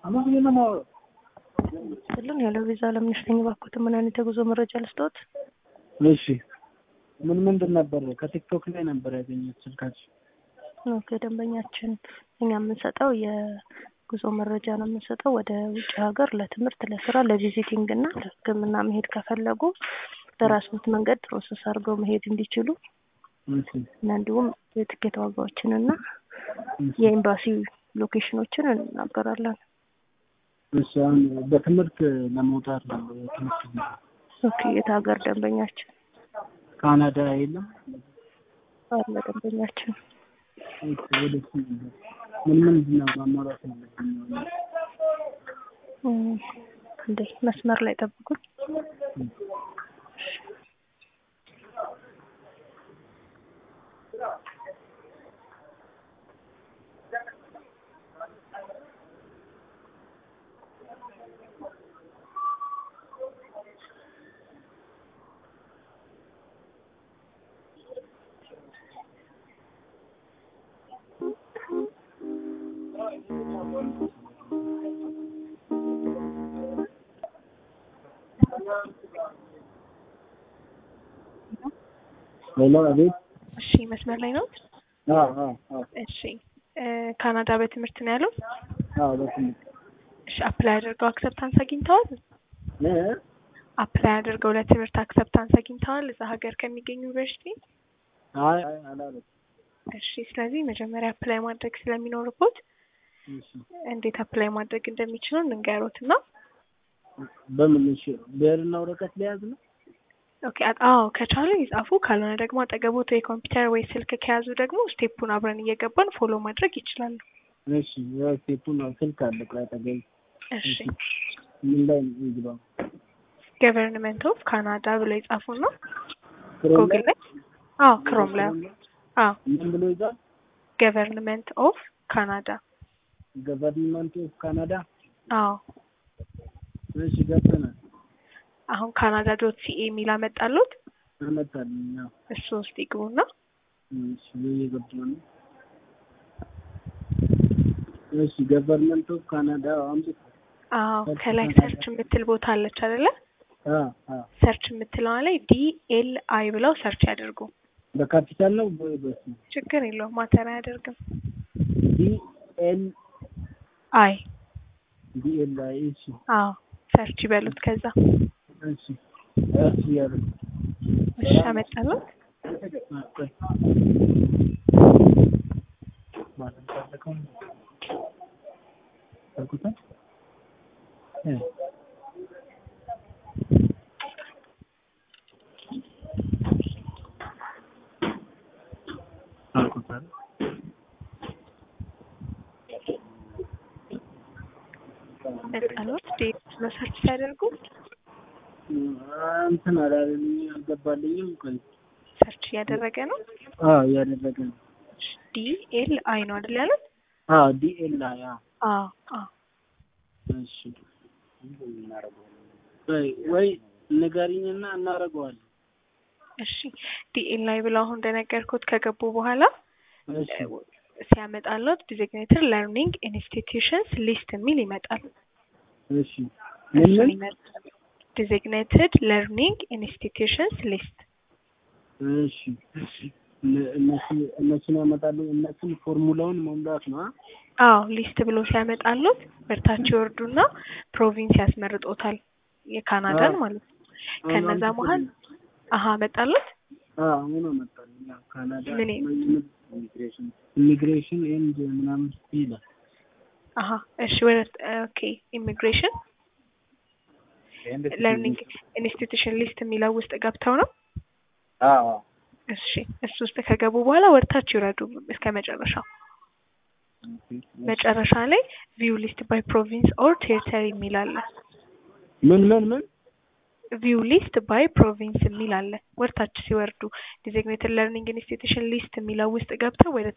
አማርኛ ነው የማወራው። ስልን ያለው ቪዛ ለምንሽ ነኝ ባኩት ምን አይነት የጉዞ መረጃ ልስጥዎት? እሺ ምን ምንድን ነበር? ከቲክቶክ ላይ ነበር ያገኘሁት ስልካችን። ኦኬ ደንበኛችን እኛ የምንሰጠው የጉዞ መረጃ ነው የምንሰጠው ወደ ውጭ ሀገር ለትምህርት፣ ለስራ፣ ለቪዚቲንግ እና ለሕክምና መሄድ ከፈለጉ በራስዎት መንገድ ፕሮሰስ አድርገው መሄድ እንዲችሉ እሺ እና እንዲሁም የትኬት ዋጋዎችን እና የኤምባሲ ሎኬሽኖችን እናገራለን። እሺ አሁን በትምህርት ለመውጣት ነው የትምህርት ቪዛ። ኦኬ የት ሀገር ደንበኛችን ካናዳ የለም አለ ደንበኛችን እሺ ወደ እሱ ነበር። ምን ምንድን ነው ማሟላት ያለብኝ? እም፣ እንዴ መስመር ላይ ጠብቁኝ። ሌላ አቤት። እሺ መስመር ላይ ነው። አዎ አዎ አዎ እሺ እ ካናዳ በትምህርት ነው ያለው። አዎ በትምህርት እሺ አፕላይ አድርገው አክሰፕታንስ አግኝተዋል። እ አፕላይ አድርገው ለትምህርት አክሰፕታንስ አግኝተዋል እዛ ሀገር ከሚገኙ ዩኒቨርሲቲ። አይ አይ አላለም። እሺ ስለዚህ መጀመሪያ አፕላይ ማድረግ ስለሚኖርቦት እሺ እንዴት አፕላይ ማድረግ እንደሚችሉ እንንገሮት እና በምን እሺ ብዕርና ወረቀት ሊያዝ ነው? ኦኬ አ- አዎ ከቻሉ ይጻፉ፣ ካልሆነ ደግሞ አጠገቦት ወይ ኮምፒውተር ወይ ስልክ ከያዙ ደግሞ ስቴፑን አብረን እየገባን ፎሎ ማድረግ ይችላሉ። እሺ ያው ስቴፑን ስልክ አለ ቆይ አጠገቤ። እሺ ምን ላይ ነው የሚገባው? ገቨርንመንት ኦፍ ካናዳ ብለው ይጻፉና ክሮም ጉግል ላይ አዎ ክሮም ላይ አዎ ምን ብሎ ይዛል? ገቨርንመንት ኦፍ ካናዳ ገቨርንመንት ኦፍ ካናዳ። አዎ እሺ ገብተናል። አሁን ካናዳ ዶት ሲኤ የሚል አመጣሉት አመጣልኝ። ያው እሱ ውስጥ ይግቡና እሺ እየገባሁ ነው። እሺ ገቨርንመንት ኦፍ ካናዳ አምጥ አዎ ከላይ ሰርች የምትል ቦታ አለች አይደለ? አ አ ሰርች የምትለዋ ላይ ዲ ኤል አይ ብለው ሰርች ያደርጉ። በካፒታል ነው ወይ በስ ችግር የለውም ማተር አያደርግም። ዲ ኤል አይ ዲ ኤል አይ እሺ አዎ ሰርች ይበሉት። ከዛ እሺ እሺ ያለ እሺ አመጣሉት። ቆይ ማለት ታለከው ታልኩታ እ ታልኩታ መጣሉት ዴት ብለው ሰርች ሲያደርጉ እንትን አላለኝ አልገባልኝም። ቆይ ሰርች እያደረገ ነው። አዎ እያደረገ ነው። ዲ ኤል አይ ነው አይደል ያሉት? አዎ ዲኤል አይ አዎ አዎ አዎ እሺ ወይ ወይ ንገሪኝና እናደርገዋለን። እሺ ዲኤል ላይ ብለው አሁን እንደነገርኩት ከገቡ በኋላ እሺ ሲያመጣለት ዲዚግኔትድ ለርኒንግ ኢንስቲትዩሽንስ ሊስት የሚል ይመጣል። እሺ ምን እሱን ምን ይመርጣል። ዲዚግኔትድ ለርኒንግ ኢንስቲትዩሽንስ ሊስት እሺ እነ- እነሱ እነሱን ያመጣሉ። እነሱን ፎርሙላውን መሙላት ነው። አ? አዎ ሊስት ብሎ ሲያመጣሉት ወደታች ይወርዱና ፕሮቪንስ ያስመርጦታል የካናዳን አዎ። ማለት ነው። ከነዛ አሁን መሀል አሀ መጣሉት አዎ አሁን አመጣልኝ። ያው ካናዳ ምን ኢሚግሬሽን ኢሚግሬሽን ኤንድ ምናምን ይላል። አሀ እሺ ወደ ኦኬ ኢሚግሬሽን ለርኒንግ ኢንስቲትዩሽን ሊስት የሚለው ውስጥ ገብተው ነው። አዎ እሺ እሱ ውስጥ ከገቡ በኋላ ወደታች ይውረዱ እስከ መጨረሻው። መጨረሻ ላይ ቪው ሊስት ባይ ፕሮቪንስ ኦር ቴሪተሪ የሚል አለ። ምን ምን ምን ቪው ሊስት ባይ ፕሮቪንስ የሚል አለ። ወደታች ሲወርዱ ዲዚግኔትድ ለርኒንግ ኢንስቲትዩሽን ሊስት የሚለው ውስጥ ገብተው ወደ